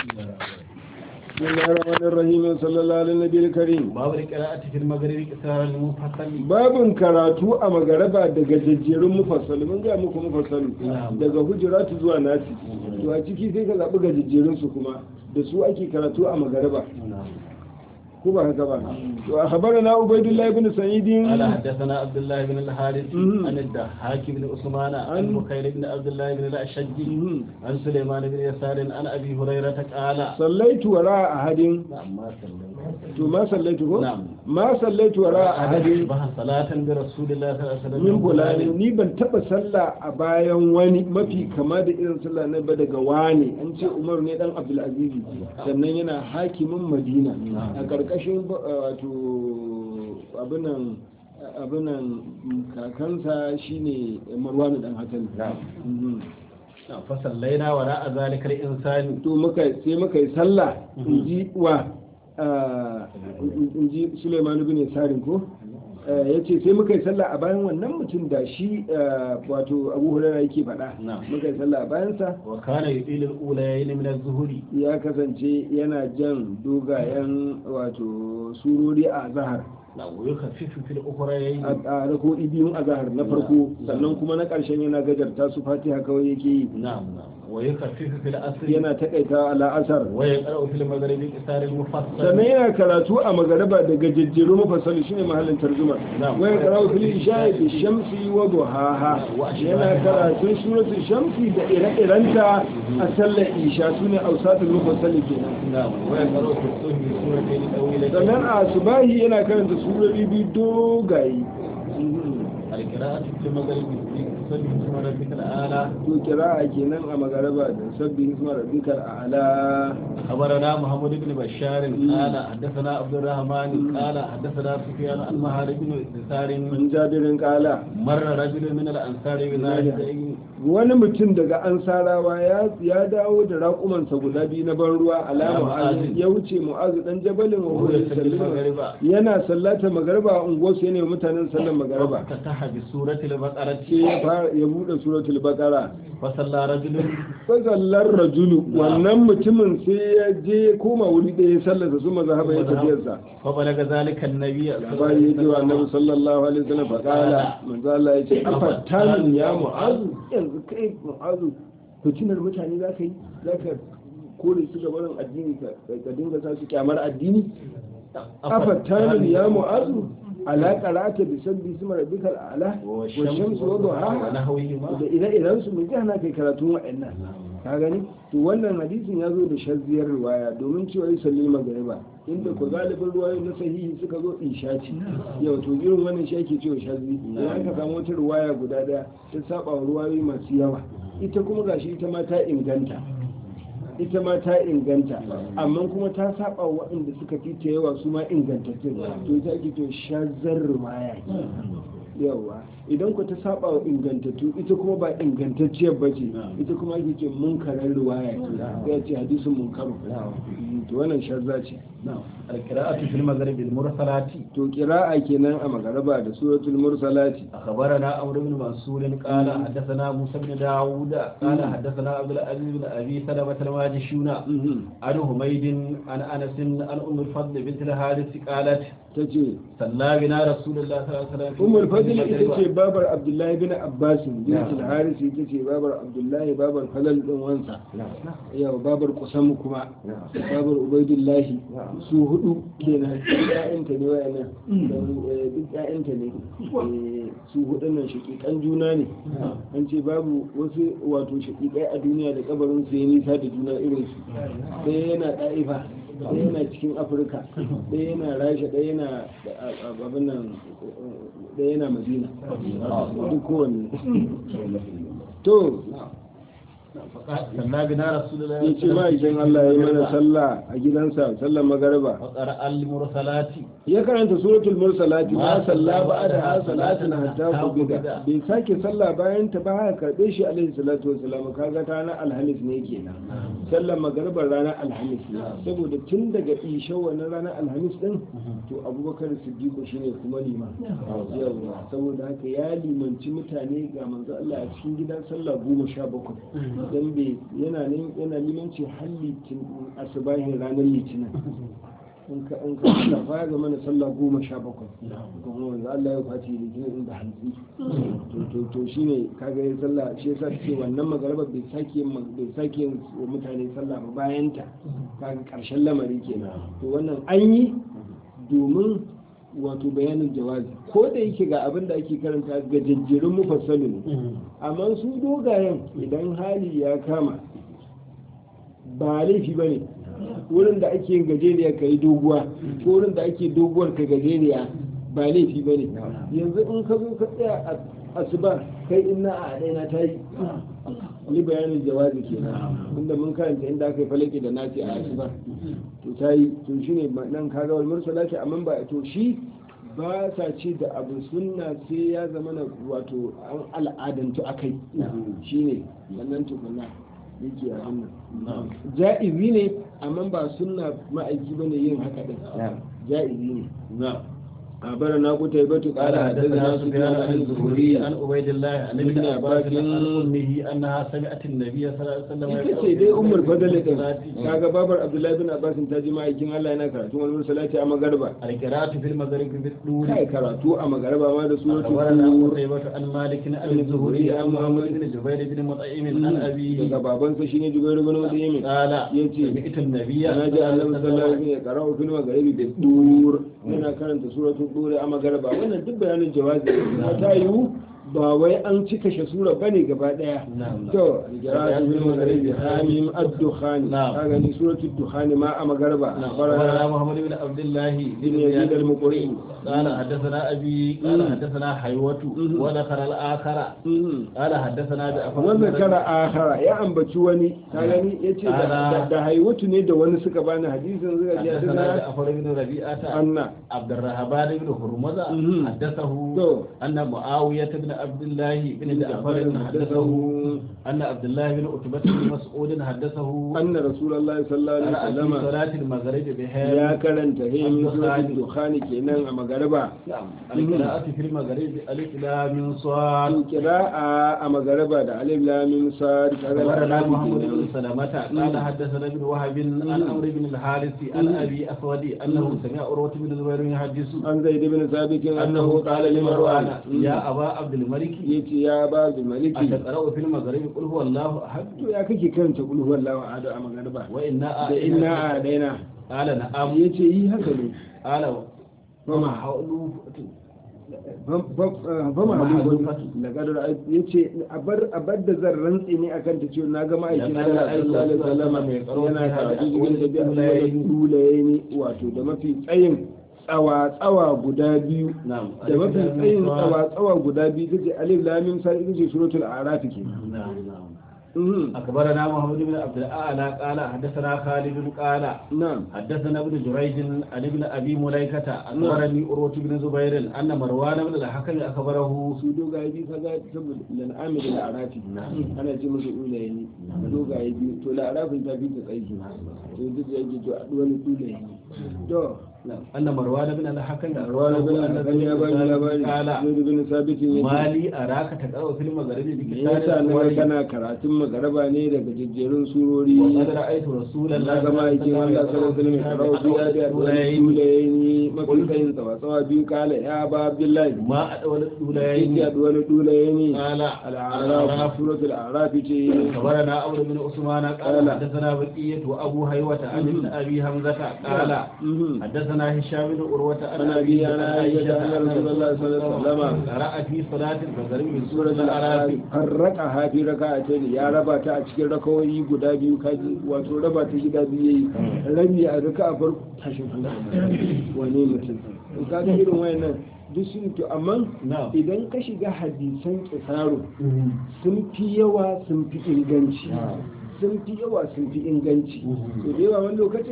بسم الله الرحمن الرحيم صلى الله على النبي الكريم babu da qira'ati fil maghrib qisara al mufassal babin karatu a magaraba daga jajjerun mufassal mun ga muku mufassal daga hujuratu zuwa nasi to a ciki sai ka zaɓi gajejjerun su kuma da su ake karatu a magaraba ko ba haka ba to a khabarana ubaidullah ibn sa'id قال حدثنا عبد الله بن الحارث مم. عن الضحاك بن عثمان عن عن- بخير بن عبد الله بن الاشج مم. عن سليمان بن يسار عن ابي هريره قال sallaitu wara ahadin نعم ما صليت to ma sallaitu ko نعم ma sallaitu wara ahadin أصبح صلاة برسول الله صلى الله عليه وسلم min fulani ni ban taba sallah a bayan wani mafi kama da irin sallah na ba daga wani an ce umar ne dan abdulaziz sannan yana hakimin madina a karkashin ba- wato abinan abinan kakansa shine marwanu dan hakan Mhm. فصلينا وراء ذلك الإنسان to muka sai muka yi sallah in ji wa ah, in ji suleiman bin yasarin ko ya ce sai muka yi sallah a bayan wannan mutum da shi ah, wato abu hurara yake faɗa Na'am. muka yi sallah a bayansa وكان يطيل الأوليين من الظهر ya kasance yana jan dogayen wato surori a zahar نعم ويخفف في الأخرين a rako'i biyun a zahar na farko sannan kuma na ƙarshen yana gajarta su fatiha kawai yake yi نعم نعم ويخفف في الأصل yana takaita a la'asar ويقرأ في المغرب قصار المفصل sannan yana karatu a magaraba da gajejjeru mafassali shine mahallin tarjuma Na'am. wai karatu fil isha'i bi shamsi wa duhaha yana karatun suratul shamsi da ire-irenta a sallar isha sune ausatul mufassali kenan نعم ويقرأ في الصبح سورتين طويلتين sannan a subahi yana karanta surori biyu dogaye القراءة في المغرب في صبح اسم ربك الأعلى to kira'a kenan a magaraba da sabbi isma rabbikal a'la خبرنا محمد بن بشار قال حدثنا عبد الرحمن قال حدثنا سفيان عن مهار بن يسار min jabirin kala مر رجل من الأنصار بذلك wani mutum daga ansarawa ya ya dawo da raƙumansa guda biyu na ban ruwa alama Mu'azu. ya wuce mu'azu dan jabalin wa وهو huwa يصلي yusallimu. المغرب yana sallata magarba a unguwarsu yana yi wa mutanen sallan magarba فتح بسورة البقرة sai ya fara ya bude suratul baqara فصلى رجل fa sallar rajulu wannan mutumin sai ya je ya koma wuri ɗaya ya sallata su mazhaba ya tafiyarsa فبلغ ذلك النبي labari ya ce wa annabi sallallahu alaihi wasallam fa qala manzo Allah ya ce afattanin ya mu'azu yanzu kai mu'azu fitinar mutane za ka yi za ka kore su gabanin addini ka ka dinga sa su kyamar addini afattanin ya mu'azu ala qara'ata bi sabbi ismi rabbikal a'la wa shamsu wa duhaha ونحوهما da ire-iren su mun hana kai karatun wa'annan ka gani to wannan hadisin ya zo da shazziyar riwaya domin cewa yi salli magariba inda ko galibin ruwayo na sahihi suka zo isha ce yau to irin wannan shi ake cewa shazzi idan ka samu wata riwaya guda daya ta saba wa ruwayoyi masu yawa ita kuma gashi ita ma ta inganta ita ma ta inganta amma kuma ta saba wa waɗanda suka fi ta yawa su ma ingantattun to ita ake cewa shazzar riwaya yawa idan ku ta saba wa ingantattu ita kuma ba ingantacciyar ba ce ita kuma ake ce munkarar riwaya ce ya ce hadisin munkaru to wannan shazza ce القراءة في المغرب المرسلات to kira'a kenan a magaraba da suratul mursalati أخبرنا عمرو بن منصور قال حدثنا موسى بن داوود قال حدثنا عبد العزيز بن أبي سلمة الماجشون عن حميد عن أنس عن أم الفضل بنت الحارث قالت ta ce صلى بنا رسول الله صلى الله عليه وسلم في umar fadil المغرب. ita ce babar abdullahi bin abbas bin haris ita ce babar abdullahi babar falal din wansa yau babar kusam kuma babar ubaidullahi su hudu kenan ƴaƴanta ne wayannan dan, eh, duk ƴaƴanta ne Eh, su hudun nan shakikan juna ne an ce babu wasu wato shakikai a duniya da kabarin su ya nisa da juna irin su ɗaya yana ɗa'ifa ɗaya yana cikin afirka ɗaya yana rasha ɗaya yana a- a- abin nan ɗaya yana madina duk kowanne to صلى بنا رسول الله ya ce ma'aikin Allah ya yi mana sallah a gidansa sallar magariba وقرأ المرسلات ya karanta suratul mursalati Ma ma salla salla ba'da ha ba'da salatin hatta hatta kubida qubida. bai sake sallah bayan ta ba haka karbe shi alaihi salatu wassalam kaga ta ranar alhamis ne kenan sallar magaribar ranar alhamis ne saboda tun daga isha wannan ranar alhamis din to abubakar siddiqu shine kuma liman yawa saboda haka ya limanci mutane ga manzo Allah a cikin gidan sallah goma sha bakwai dan bai yana nan yana limanci har litin asubahin ranar litinin in ka in ka shafa ya zama na sallah goma sha bakwai kuma wanzu Allah ya kwace litinin inda hantsi to to to shine kaga ya sallah shi yasa ce wannan magaraba bai sake yin mag- bai sake yin wa mutane sallah ba bayan ta kaga karshen lamari kenan to wannan an yi domin wato bayanin jawazi ko da yake ga abin da ake karanta ga jajjerun mufassalu ne amma su dogayen idan hali ya kama ba laifi ba ne wurin da ake yin gajeriya ka yi doguwa ko wurin da ake doguwar ka gajeriya ba laifi ba ne yanzu in ka zo ka tsaya a asuba kai inna a ɗaya ta yi ni bayanin jawazi kenan inda mun karanta inda aka yi falake da nasi a asuba to ta yi to shi ne nan kaga wal mursala ce amma ba to shi ba sa ce da abu sunna sai ya zama na wato an al'adantu akai shi ne wannan tukunna yake a wannan ja'izi ne amma ba sunna ma'aiki bane yin haka din ja'izi ne نعم أخبرنا قتيبة قال قال حدثنا حدثنا سفيان عن الزهري عن عبيد الله عن ابن ابن عباس عباس عن امه انها سمعت النبي صلى الله عليه وسلم ita ce dai ummul fadl din kaga babar abdullahi bin abbas ta ji ma'aikin Allah yana karatu wani salati a magarba القراءة في المغرب بالدور kai karatu a magarba ma da suratul أخبرنا tur قتيبة عن مالك عن الزهري عن محمد بن جبير بن مطعم عن أبيه daga babansa shine jubair bin mutayyim قال yace سمعت النبي ana ji annabi sallallahu alaihi wasallam ya qara'u fil magharibi bi tur yana karanta suratul tur a magarba wannan duk bayanin jawazi ta yiwu ba wai an cika shi sura bane gaba daya نعم to qira'atu fil magharibi hamim ad-dukhan Na'am. kaga ni suratul dukhan ma a magarba أخبرنا محمد بن عبد الله بن يزيد المقري قال حدثنا أبي قال مم. حدثنا حيوة مم. وذكر الآخر قال حدثنا بأفر wannan kara akhara ya ambaci wani ka gani yace da- Ala. da da haiwatu ne da wani suka bani hadisin suka ji حدثنا hadisana جعفر بن ربيعة anna عبد الرهبان بن هرمزة مم. حدثه to أن معاوية بن عبد الله بن جعفر حدثه أن عبد الله بن عتبة بن مسعود حدثه anna rasulullahi sallallahu alaihi قرأ في wasallam صلاة المغرب ya بها karanta hin Ad-Dukhani. suratul dukhani kenan a magarba نعم القراءة في المغرب ألف لام صاد kira'a a magarba da alif lam mim sad kaga أخبرنا alif محمد بن kenan سلمة قال حدثنا ابن وهب عن عمرو بن الحارث عن أبي أسود أنه سمع عروة بن زبير يحدث an zaid ibn sabit أنه annahu قال qala li لمروان marwan يا أبا عبد الملك yace ya ba bil maliki أتقرأ في المغرب قل هو الله أحد to ya kake karanta qul huwallahu ahad a magarba وإنا da inna a daina قال نعم yace yi haka ne قال fama حولوا fama halu da kadar ya ce a bar da zan rantsi ne akan ta cewa na ga ma'aikin Da Allah kadar sallallahu alaihi wasallam mai karo yana fi karatu hada cikin da biya dulaye. da dulaye ne wato da mafi tsayin tsawa tsawa guda biyu نعم da mafi tsayin tsawa tsawa guda biyu tace alif lam mim sai ita ce suratul a'raf ke نعم نعم Mhm. أخبرنا محمد بن عبد الأعلى قال حدثنا خالد قال na'am حدثنا ابن جريج عن ابن ابي مليكه اخبرني عروه بن زبير ان مروان بن الحكم اخبره su dogaye biyu kaga saboda lan'ami da la'arafi ana ce musu ulaye ne dogaye biyu to la'arafin ta fi ta tsaiki to duk da yake to a wani ulaye ne to ان مروان بن الحكم رواه بن الحكم يا بني labari قال زيد بن ثابت yace ما لي اراك تقرا في المغرب me yasa na ga بكتاب kana karatun magaraba ne daga jejjerun surori وقد رايت رسول na الله gama aikin Allah sallallahu alaihi wasallam karau biya da الأولين. dulaye mafi tsayin tsawa tsawa biyu kala ya ba abdullahi ما ادول yake الاولين da wani dulaye ne قال al'araf الأعراف suratul a'raf ce خبرنا عمرو بن عثمان قال قال. حدثنا بقية وابو هيوة عن ابن ابي حمزة قال Mhm. حدثنا هشام بن عروة عن عن أبي عن عائشة أن رسول الله صلى الله عليه وسلم قرأ في صلاة المغرب من suratul سورة الأعراف a'raf farraka hafi raka'atayn ya raba ta a cikin rakawoyi guda biyu kaji wato raba ta gida biyu yayi rabi a raka'a farko tashin hankali wane mutum to kaga irin wayannan duk sun to amma نعم idan ka shiga hadisan kisaro sun fi yawa sun fi inganci sun fi yawa sun fi inganci to da yawa wani lokacin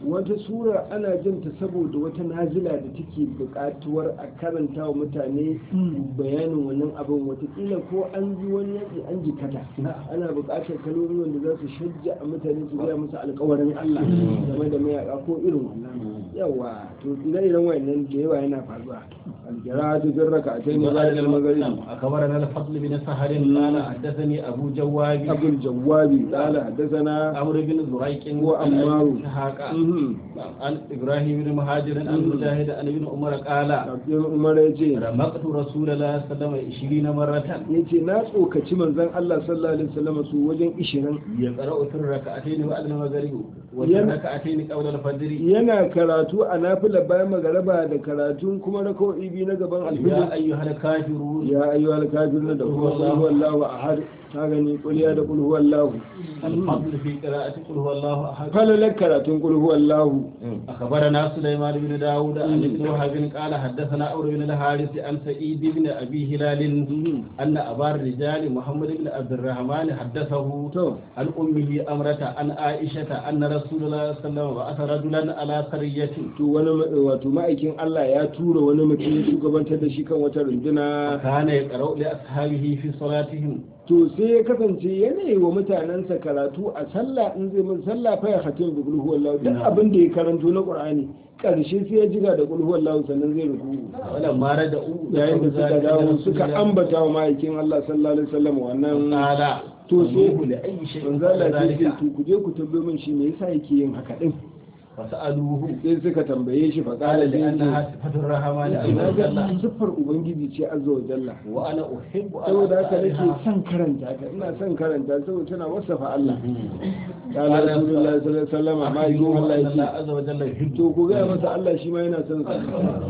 wata sura ana jinta saboda wata nazila da take buƙatuwar a karanta wa mutane bayanin wannan abin watakila ko an ji wani yaƙi an jikata ana buƙatar kalmomi wanda za su shajja a mutane su gaya musu alƙawarin Allah game da mayaka ko irin wannan yawa to ire-iren wayannan da yawa yana faruwa alƙira'atu bin raka'atayn ba'da al-maghrib أخبرنا الفضل بن سهر قال حدثني أبو جواب أبو الجواب قال حدثنا عمرو بن زريق وعمار. عن إسحاق Mhm. عن إبراهيم بن مهاجر عن مجاهد عن ابن عمر قال Abdul Umar ya ce رمقت رسول الله صلى الله عليه وسلم 20 مرة ya ce na tsokaci manzon Allah sallallahu alaihi wasallam su wajen 20 يقرأ في الركعتين بعد المغرب وفي ين- الركعتين قبل الفجر yana karatu a nafila bayan magaraba da karatun kuma raka'o'i biyu na gaban يا alfijir أيها الكافرون ya ayyuhal kafirun da kuma qul huwallahu ahad ka gani qul ya da qul huwallahu الفضل في قراءة قل هو الله أحد falalar karatun qul huwallahu أخبرنا سليمان بن داود عن ابن وهب قال حدثنا أمر بن الحارث عن سعيد بن أبي هلال أن أبا الرجال محمد بن عبد الرحمن حدثه to عن أمه أمرة عن عائشة أن رسول الله صلى الله عليه وسلم بعث رجلا على قرية to wani ma- wato ma'aikin Allah ya tura wani mutum ya shugabantar da shi kan wata runduna كان يقرأ لأصحابه في صلاتهم to sai ya kasance yanayi wa mutanensa karatu a sallah in zai mun sallah fa ya hatim bi qul huwallahu duk abin da ya karanto na qur'ani karshe sai ya jiga da qul huwallahu sannan zai ruku ولما ردوا yayin da suka dawo suka ambata wa ma'aikin Allah sallallahu alaihi wasallam wannan قال to sai "Tunuhu لأي شيء manzo Allah ya ce ذلك to ku je ku tambaye min shi me yasa yake yin haka din فسألوه sai suka tambaye shi fa قال qala sai لأنها ce صفة الرحمن na عز ga وجل siffar ubangiji ce azza wa jalla وأنا أحب أن saboda haka nake أسألها son karanta ta ina son karanta saboda tana wasafa Allah قال قال رسول الله صلى الله عليه وسلم ما يقول الله أن الله يجي عز وجل يحب to ku gaya masa Allah shi ma yana son sa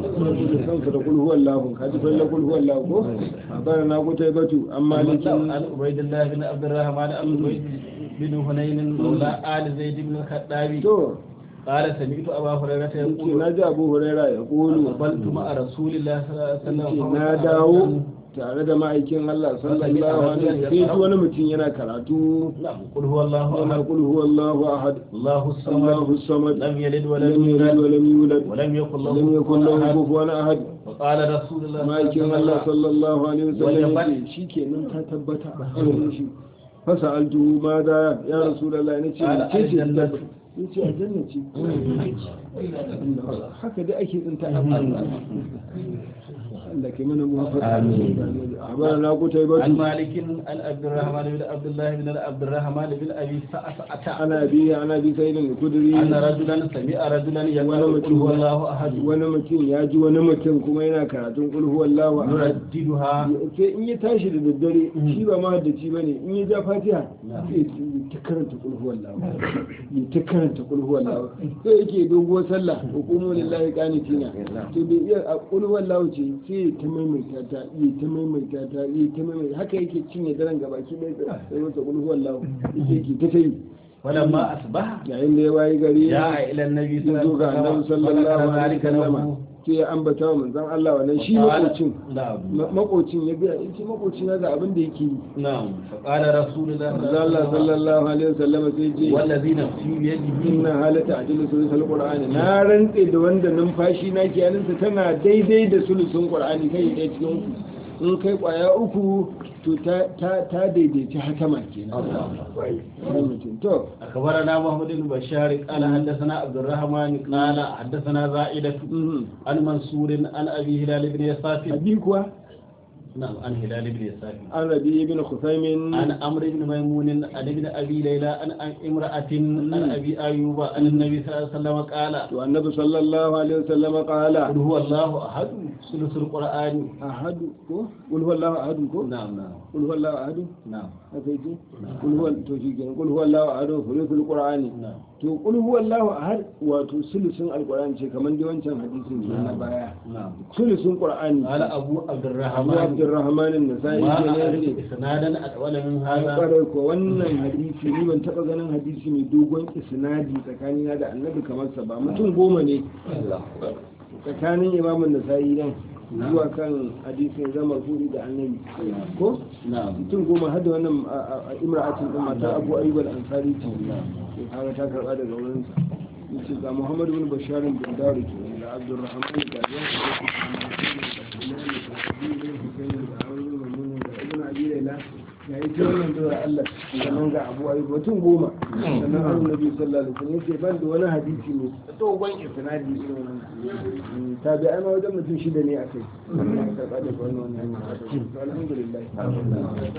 da son sa da kul huwa Allah ka ji falla kul huwa Allah ko bana na ku tai batu amma عن likin عبيد الله بن عبد الرحمن عن عبيد بن هنين مولى آل زيد بن الخطاب to قال سمعت أبا هريرة yace يقول na ji Abu Huraira ya kulu قبلت مع رسول الله صلى الله عليه وسلم yace na dawo tare da ma'aikin Allah sallallahu alaihi wasallam sai ji wani mutum yana karatu نعم قل هو الله yana أحد kul huwa Allah ahad الله الصمد Allahu samad لم يلد ولم lam yalid يولد wa lam yulad ولم يكن له lam yakul lahu كفوا أحد kufuwan ahad وقال رسول الله صلى ma'aikin الله Allah عليه وسلم sallallahu alaihi wasallam Wajabat. yace shikenan ta tabbata a wurin shi fasa altu ma da ya rasulullahi nace Qala ce ce aljannatu. yace aljanna ce haka dai ake tsinta a Allah Allah ke mana muwafaqa amin na ku tai عن batu مالك عن عبد الرحمن بن عبد الله بن عبد الرحمن بن ابي سعسعة ana bi ana bi sai da kuduri أن رجلا سمع رجلا يقول قل هو الله أحد wani mutum ya ji wani mutum kuma yana karatun kul huwallahu ahad يرددها sai in ya tashi da daddare shi ba mahaddaci ba ne in ya ja fatiha Na'am. sai ya ta karanta kulhuwar lawa ya ta karanta kulhuwar lawa sai yake doguwar sallah hukumu lillahi qanitina to bai iya a kulhuwar lawa ce sai ya ta maimaita ta ya ta maimaita ta ya ta maimaita haka yake cinye daren gabaki ɗaya sai masa kulhuwar lawa yake ta ta yi ولما أصبح yayin da ya wayi gari جاء إلى النبي ya zo ga annabi sallallahu alaihi wasallam sai ya ambata wa manzon Allah wannan shi makocin نعم Ma- makocin ya biya in ce makocin ya ga abin da yake yi نعم فقال رسول الله manzo Allah sallallahu alaihi wasallam sai ce والذي نفسي بيده inna halata ajilu sulusul qur'ani na rantse da wanda numfashi na ke hannunsa tana daidai da sulusun qur'ani kai ɗaya cikin uku in kai kwaya uku to ta ta ta daidaici hatama kenan Ai mutum. to أخبرنا محمد بن بشار قال حدثنا عبد الرحمن قال حدثنا زائدة mhm. عن منصور عن أبي هلال بن يساف abi kuwa نعم عن هلال بن يساف an rabi ibn khusaymin عن عمرو بن ميمون عن ابن ابي ليلى عن عن امراه عن ابي ايوب عن النبي صلى الله عليه وسلم قال to annabi sallallahu alaihi wasallam qala قل هو الله احد ثلث القران ahadu ko qul huwallahu ahad ko نعم نعم qul huwallahu ahad نعم haka yake qul huwa to shi kenan qul huwallahu ahad sulusul qur'ani نعم to qul huwallahu ahad wato sulusun alqur'ani ce kamar dai wancan hadisin ne na baya نعم sulusun qur'ani قال ابو عبد Abu الرحمن Abdurrahman an-Nasa'i ما kenan اعرف yace اسنادا اطول من an هذا kwarai ko wannan hadisi ni ban taba ganin hadisi mai dogon isnadi tsakanina da annabi kamar sa ba mutum goma ne tsakanin imamun nasa'i nan zuwa kan hadisin zama furi da annabi ko نعم mutum goma har da wannan a- a- a imra'atin din mata abu ayyub al-ansari ce kaga ta karba daga wurin sa yace ga Muhammad bin Bashar bin Dawud ke da Abdurrahman da Ibn Abi Layla ya yi ta wannan dora Allah sannan ga Abu Ayyub mutum goma sannan Annabi sallallahu alaihi wasallam yace ban da wani hadisi ne dogon isnadi irin wannan tabi'ai ma wajen mutum shida ne akai karɓa da wannan alhamdulillah